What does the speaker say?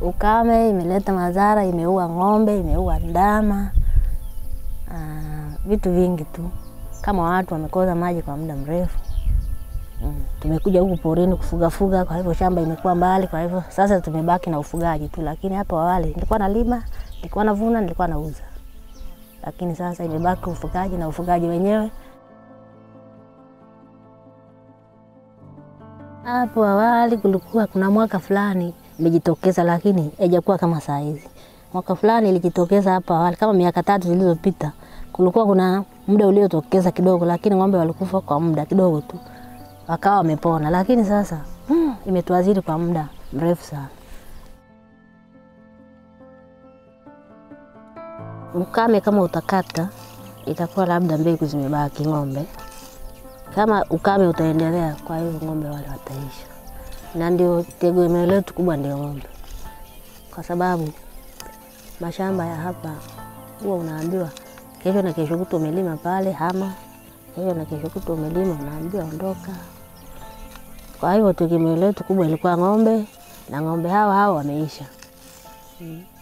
ukame imeleta madhara, imeua ng'ombe, imeua ndama, ah, vitu vingi tu, kama watu wamekosa maji kwa muda mrefu. Mm. Tumekuja huku porini kufugafuga, kwa hivyo shamba imekuwa mbali, kwa hivyo sasa tumebaki na ufugaji tu, lakini hapo awali nilikuwa nalima, nilikuwa navuna, nilikuwa nauza, lakini sasa imebaki ufugaji na ufugaji wenyewe Hapo awali kulikuwa kuna mwaka fulani ilijitokeza, lakini haijakuwa kama saa hizi. Mwaka fulani ilijitokeza hapo awali, kama miaka tatu zilizopita, kulikuwa kuna muda uliotokeza kidogo, lakini ng'ombe walikufa kwa muda kidogo tu, wakawa wamepona. Lakini sasa hmm, imetuaziri kwa muda mrefu sana. Ukame kama utakata, itakuwa labda mbegu zimebaki ng'ombe kama ukame utaendelea, kwa hiyo ng'ombe wale wataisha, na ndio tegemeo letu kubwa ndio ng'ombe, kwa sababu mashamba ya hapa huwa unaambiwa kesho na kesho kutu umelima pale, hama kesho na kesho kutu umelima, unaambiwa ondoka. Kwa hiyo tegemeo letu kubwa ilikuwa ng'ombe, na ng'ombe hawa hawa wameisha. Mm.